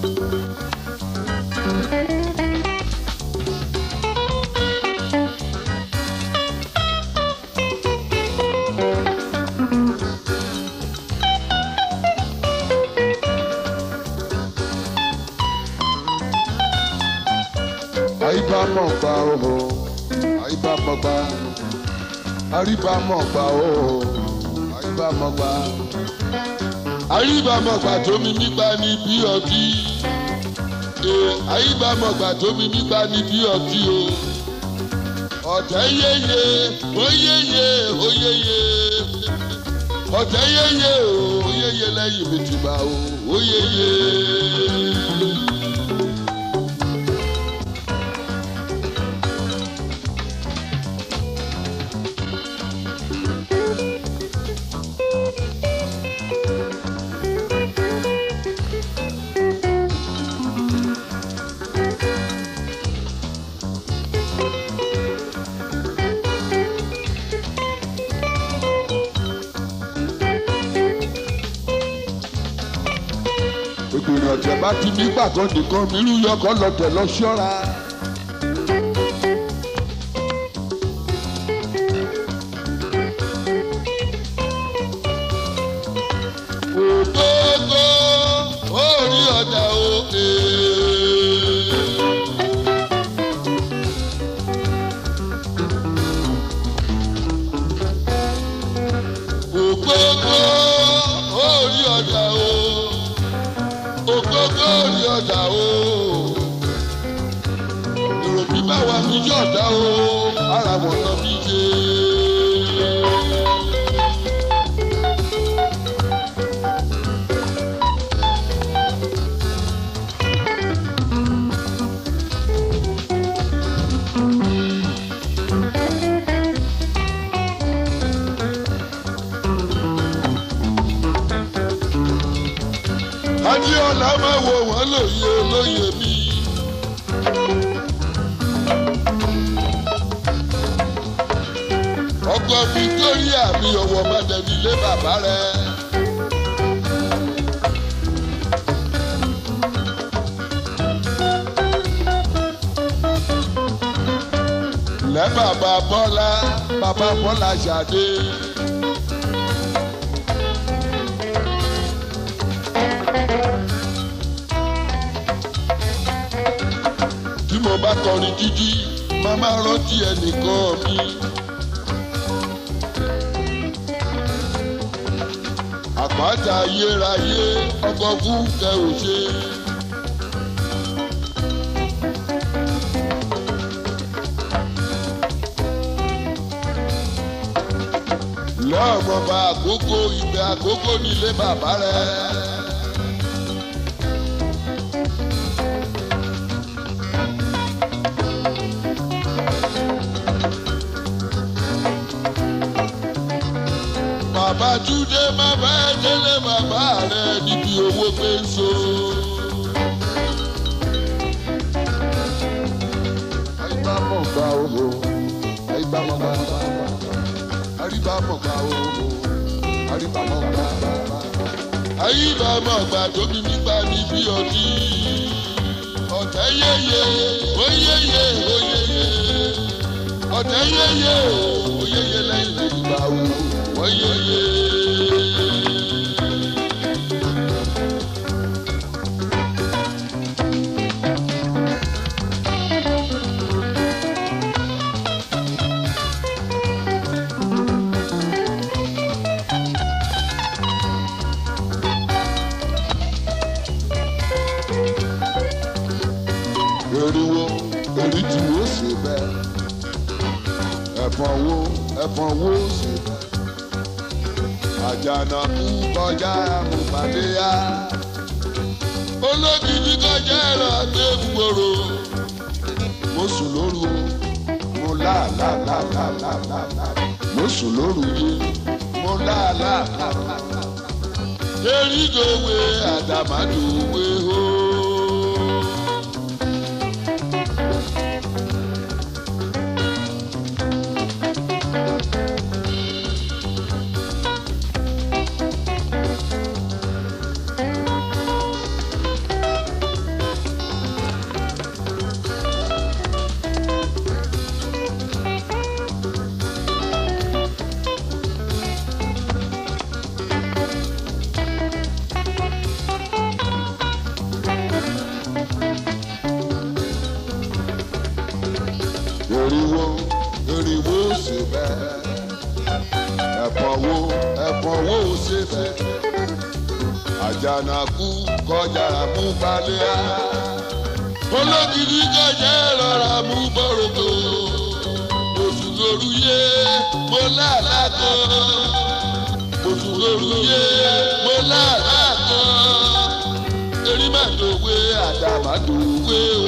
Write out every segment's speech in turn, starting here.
àyíbámọ̀ gbà ó àyíbámọ̀ gbà àríbámọ̀ gbà ó àyíbámọ̀ gbà àyíbámọ̀ gbà tó mi nígbà ní bí ọtí ee àyíbámọ̀ gbà tó mi nígbà ní bí ọtí o ọ̀tẹ̀ yéye ó yéye ó yéye ọ̀tẹ̀ yéye ó yéye lẹ́yìn mi ti bá o ó yéye. ìgbìyànjú ọ̀tẹ̀ bá ti ní gbàgbọ́ nìkan mírú yọkọ̀ lọ́tẹ̀ lọ ṣọ́ra. ògógó orí ọ̀dà òkè. ògógó orí ọ̀dà òkè ògógó orí ọ̀dà o. èrò bí bá wà mí yọ̀dá o ara wọn lọ bí ṣe. adéọlá máa wo wọn lóye lóye mi. ọkọ victoria mi ọwọ́ mọ́tẹ́bí lé bàbá rẹ̀. lẹ́ bàbá bọ́lá bàbá bọ́lá ṣàdé. tí mo bá kọrin títí máa máa rántí ẹnìkan mi. àpáta ayérayé ọkọ̀ fún kẹ ò ṣe. lọ́ọ̀mọba àkókò ìgbẹ́ àkókò nílé bàbá rẹ̀. bàbá túndé má bá ẹ délé bàbá rẹ níbi owó pé ń so. àyíbámọ̀ gba owó àyíbámọ̀ gba àríbámọ̀ gba owó àríbámọ̀ gba. àyíbámọ̀ gba tóbi nígbà níbi ọtí. ọ̀tẹ̀ yéye ó yéye ó yéye ọ̀tẹ̀ yéye ó yéye lẹ́yìn ìgbà wo wọ́n yéye. eriwo eri tí wo ṣe bẹ́ẹ̀ ẹ̀fọn wo ẹ̀fọn wo ṣe bẹ́ẹ̀ àjànà kú kọjá àmúpadé yá olókìkí kọjá ẹ̀rọ àgbẹ̀gbòrò mo sùn lóru o mo láàláàláàláàláà mo sùn lóru yé mo láàláàláàláà erígòwe àdàmàdòwe o. ẹ̀fọn wo ẹ̀fọn wo ò ṣe bẹ́ẹ̀ àjànàkú kọjá mú balẹ̀ á olókìkí kọjá rọra mú bọ́rọ̀tò oṣù lóru yé mo láàlá kan oṣù lóru yé mo láàlá kan erímàdòwe àdàmàdòwe o.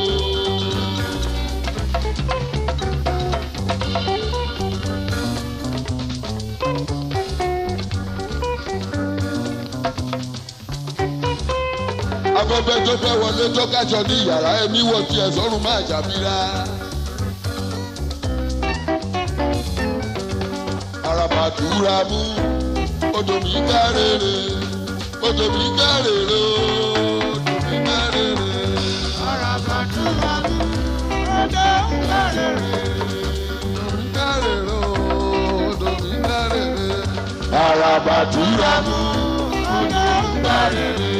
afẹ́fẹ́ tó fẹ́ wọlé tó kájọ ní yàrá ẹ̀mí wọ tiẹ̀ sọ́run máa jàmíra. arabadura mú odò mi kárèrè odò mi kárèrè odò mi kárèrè. Arabadura mú odò ń kárèrè. kárèrè odò mi kárèrè. arabadura mú Odò ń kárèrè.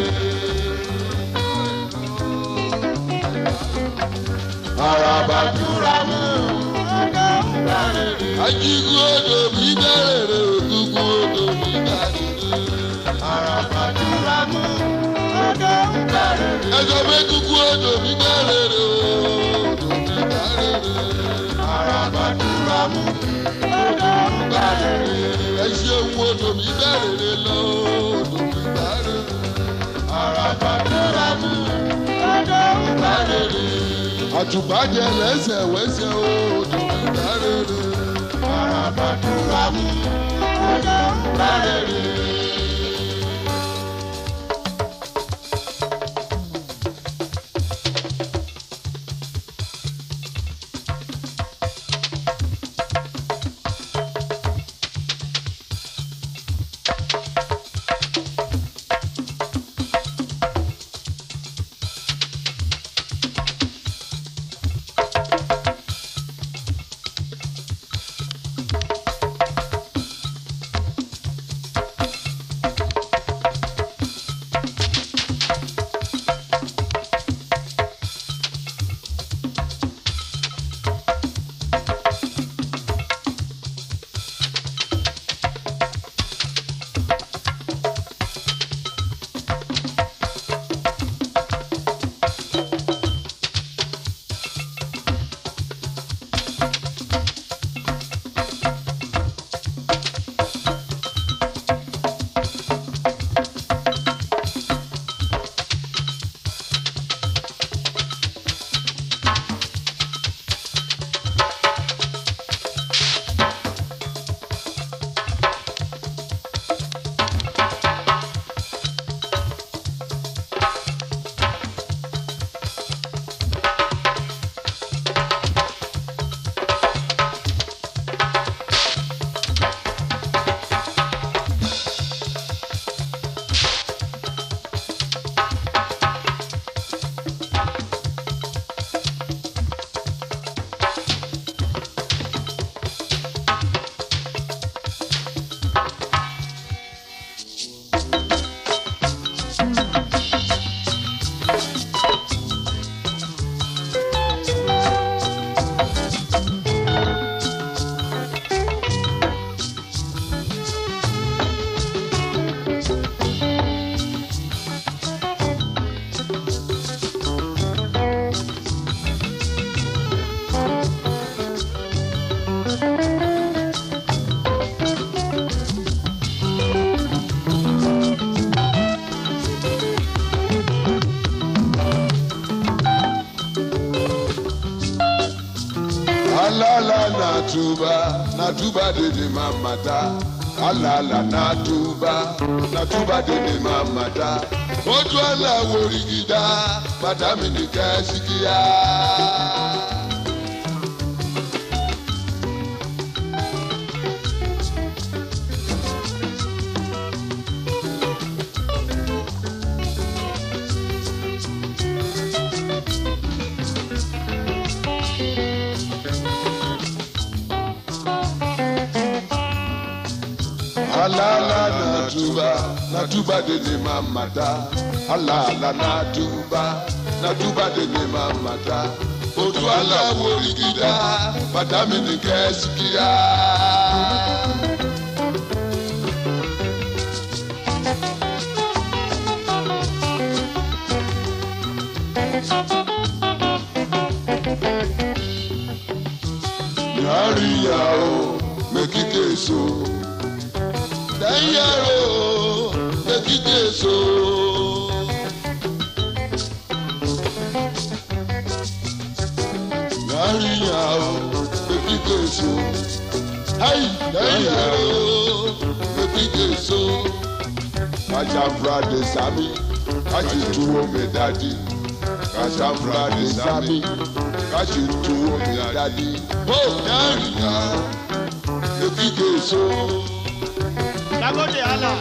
arabadura mú. Odò ń kárèrè. ajigun odò mi kárèrè òkùnkùn odò mi kárèrè. Arabadura mú odò ń kárèrè. ẹjọ́ pé kúkú odò mi kárèrè odò mi kárèrè. Arabadura mú odò ń kárèrè. ẹ ṣeun odò mi kárèrè lọ odò mi kárèrè. Arabadura mú odò ń kárèrè. àtùbàjẹ́ lẹ́sẹ̀ wẹ́sẹ̀ odò mi kárèrè. Arabadura mú odò ń kárèrè. alala natuba natuba dede mamata alala natuba natuba dede mamata ojú aláwo rigida madami ní kẹ́síkíá. alala natuba natuba dede mamata alala natuba natuba dede mamata odò aláwo ìgìdá bàdámì ní kẹ́sìkìá. Yàrá o, mẹ́kíkè so. Dẹ́yẹ̀rọ o, mẹ́kíkè so. Yàrá o, mẹ́kíkè so. Ayi, dẹ́yẹ̀rọ o, mẹ́kíkè so. Kajabra de sami, kaji tuwo mi dadi. Kajabra de sami, kaji tuwo mi dadi. Ó yàrá mẹ́kíkè so. Dagode Allah.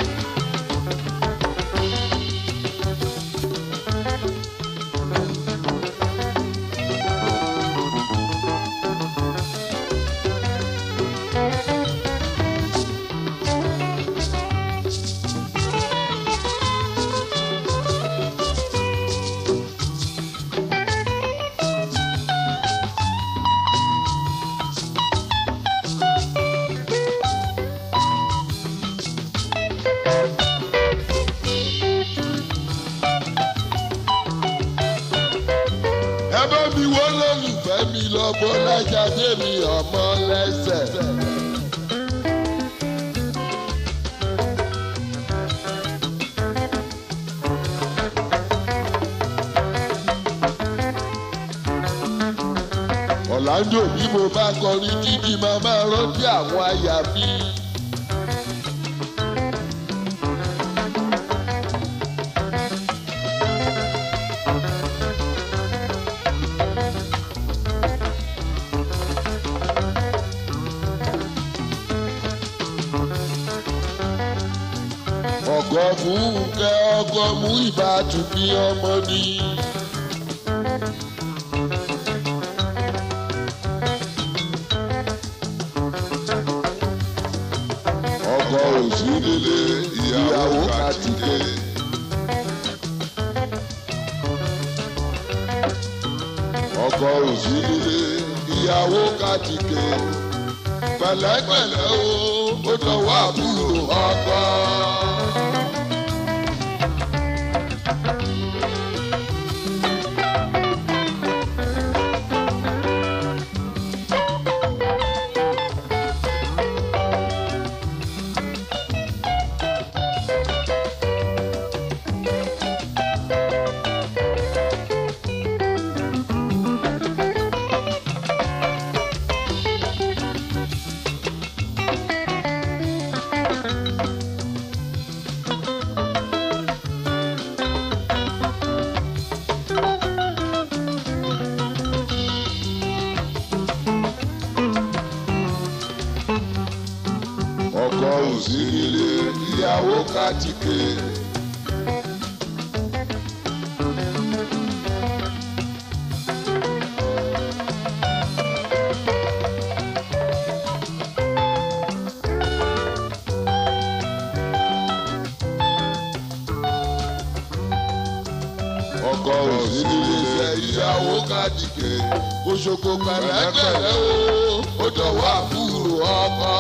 ẹ bá mi wọ́ lólùfẹ́ mi lọ bọ́ lájáde mi ọmọ lẹ́sẹ̀. ọ̀làǹdò bí mo bá kọrin títí máa máa rántí àwọn àyà mi. ọkọ fúnkẹ́ ọkọ mú ìbátú bí ọmọ ni. ọkọ òsì nílé ìyàwó kàtìkè. ọkọ òsì nílé ìyàwó kàtìkè. pẹ̀lẹ́pẹ̀lẹ́ o ó dọ̀wọ́ àbúrò ọkọ. ọkọ òsì nílé ìyàwó kàtìkè. ọkọ òsì nílé ìyàwó kàtìkè. oṣoko pẹ̀lẹ́pẹ̀lẹ́ o ó dọ̀wọ́ àbúrò ọkọ.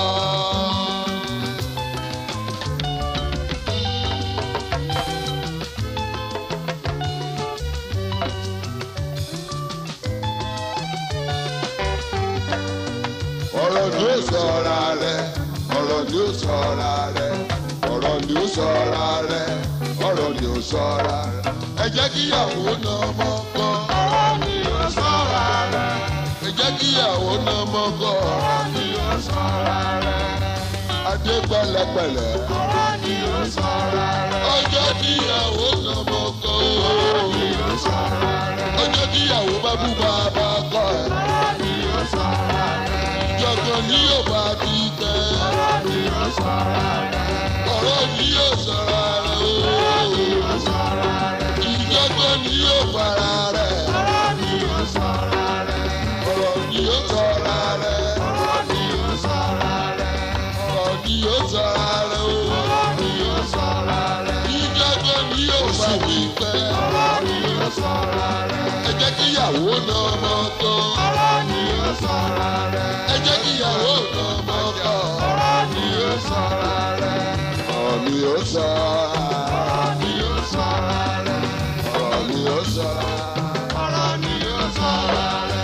ọ̀rọ̀ ni ó sọ̀ra rẹ̀ ọ̀rọ̀ ni ó sọ̀ra rẹ̀ ọ̀rọ̀ ni ó sọ̀ra rẹ̀ ọ̀rọ̀ ni ó sọ̀ra rẹ̀. ẹ jẹ́ kíyàwó náà mọ́ kọ́. Ọ̀rọ̀ ni ó sọ̀ra rẹ̀. ẹ jẹ́ kíyàwó náà mọ́ kọ́. Ọ̀rọ̀ ni ó sọ̀ra rẹ̀. adé pẹ̀lẹ́pẹ̀lẹ́. Ọ̀rọ̀ ni ó sọ̀ra rẹ̀. ọjọ́ kíyàwó náà mọ́ kọ́. Ọ̀rọ̀ ni ó sọ̀ra rẹ̀. ọjọ́ kíyàwó bá bú bàbá kọ́ ẹ̀. Ọ̀rọ̀ ni ó sọ̀ra rẹ̀. jọ̀gàn ni yóò bá ti tẹ̀. Ọ̀rọ̀ ni ó sọ̀ra rẹ̀. ọ̀rọ̀ ni yóò sọ̀ra rẹ̀ Ọ̀rọ̀ ni o. ó sọ̀ra rẹ̀. ìjọgbọ́n ni yóò fara rẹ̀. Ọ̀rọ̀ ni ó sọ̀ra rẹ̀. ọ̀rọ̀ ni yóò sọ̀ra rẹ̀. Ọ̀rọ̀ ni ó sọ̀ra rẹ̀. ọ̀rọ̀ ni yóò sọ̀ra rẹ̀ o. Ọ̀rọ̀ ni ó sọ̀ra rẹ̀. ìjọgbọ́n ni yóò bá ti tẹ̀. Ọ̀rọ̀ ni ó sọ̀ra rẹ̀. ẹ jẹ́ kíyàwó kíyàwó náà mọ́kọ́. ọ̀rọ̀ ni ó sọ̀rọ̀ rẹ̀. ẹ jẹ́ kíyàwó náà mọ́kọ́. ọ̀rọ̀ ni ó sọ̀rọ̀ rẹ̀. ọ̀rọ̀ ni ó sọ. ọ̀rọ̀ ni ó sọ̀rọ̀ rẹ̀. ọ̀rọ̀ ni ó sọ. ọ̀rọ̀ ni ó sọ̀rọ̀ rẹ̀.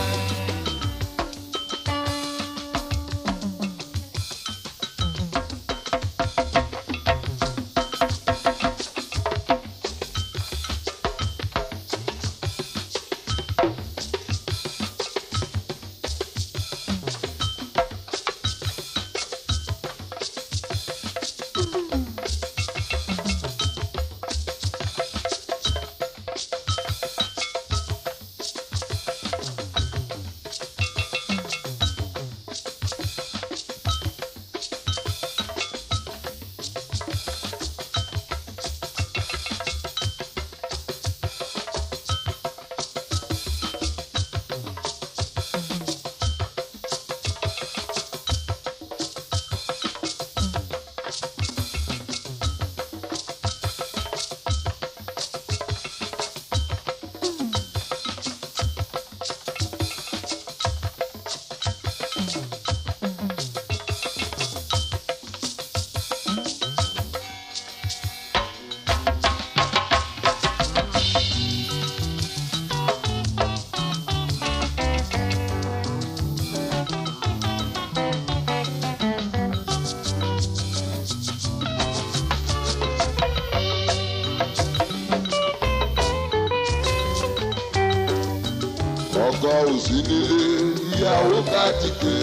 ọkọ òsì nílé ìyàwó kàtìkè.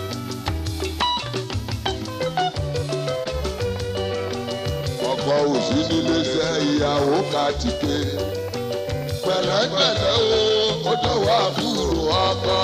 ọkọ òsì nílé sẹ ìyàwó kàtìkè. pẹ̀lẹ́pẹ̀lẹ́ o ó dọ̀wọ́ àbúrò ọkọ.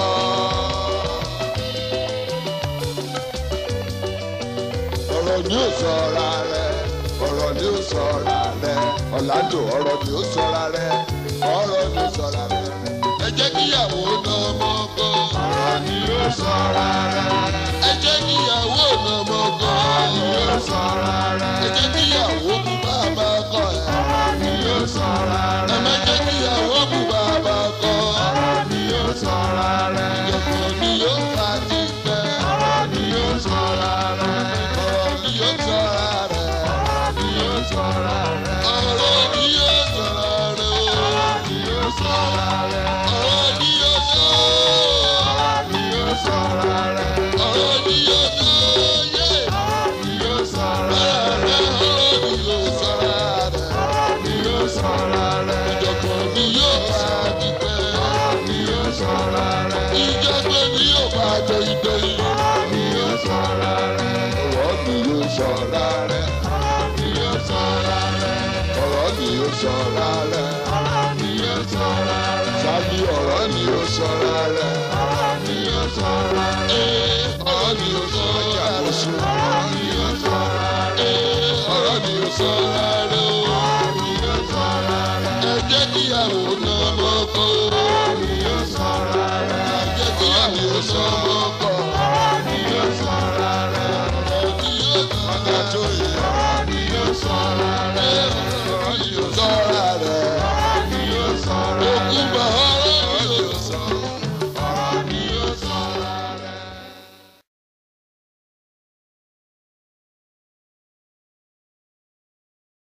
ọ̀rọ̀ ni ó sọ̀ra rẹ̀ ọ̀rọ̀ ni ó sọ̀ra rẹ̀ ọ̀làjò ọ̀rọ̀ ni ó sọ̀ra rẹ̀ ọ̀rọ̀ ni ó sọ̀ra rẹ̀. ẹ jẹ́ kíyàwó náà mọ́kọ́. ọ̀rọ̀ ni ó sọ̀rọ̀ rẹ̀. ẹ jẹ́ kíyàwó náà mọ́kọ́. ọ̀rọ̀ ni ó sọ̀rọ̀ rẹ̀. ẹ jẹ́ kíyàwó kú bàbá kọ́ ẹ̀. ọ̀rọ̀ ni ó sọ̀rọ̀ ẹ rẹ̀. má jẹ́ kíyàwó kú bàbá kọ́. ọ̀rọ̀ ni ó sọ̀rọ̀ rẹ̀. ìjọ̀kọ̀ ni yóò fà ti pẹ́. ọ̀rọ̀ ni ó sọ̀rọ̀ rẹ̀. ọ̀rọ̀ ni yóò sọ̀ra rẹ̀. ọ̀rọ̀ ni ó sọ̀rọ̀ rẹ̀. ọ̀rọ̀ ni yóò sọ̀ra rẹ̀ o. ọ̀rọ̀ ni ó sọ̀rọ̀ rẹ̀. ọ̀rọ̀ ni yóò sọ. ọ̀rọ̀ ni ó sọ̀rọ̀ rẹ̀. ọ̀rọ̀ ni yóò sọ. yé. ọ̀rọ̀ ni ó sọ̀rọ̀ ọ̀rọ̀ rẹ̀. rẹ̀ ọ̀rọ̀ ni yóò sọ̀ra rẹ̀. ọ̀rọ̀ ni ó sọ̀rọ̀ rẹ̀. ìjọ̀kọ̀ ni yóò fà ti pẹ́. ọ̀rọ̀ ni ó sọ̀rọ̀ rẹ̀. ìjọ̀gbọ́n ni yóò bá jẹ ìgbẹ́yìn. ọ̀rọ̀ ni ó sọ̀rọ̀ rẹ̀. ọ̀rọ̀ ni yóò sọ̀ra rẹ̀. ọ̀rọ̀ ni ó sọ̀rọ̀ rẹ̀. ọ̀rọ̀ ni yóò sọ̀ra rẹ̀. ọ̀rọ̀ ni ó sọ̀rọ̀ rẹ̀. sábì ọ̀rọ̀ ni yóò sọ̀ra rẹ̀. ọ̀rọ̀ ni ó sọ̀rọ̀ rẹ̀. Ee, ọ̀rọ̀ ni yóò sọ̀ra rẹ̀. ọ̀rọ̀ ni ó sọ̀rọ̀ rẹ̀. Ee, ọ̀rọ̀ ni yóò sọ̀ra rẹ̀ o. ọ̀rọ̀ ni ó sọ̀rọ̀ rẹ̀. ẹ jẹ́ kíyàwó náà mọ́kọ́ o.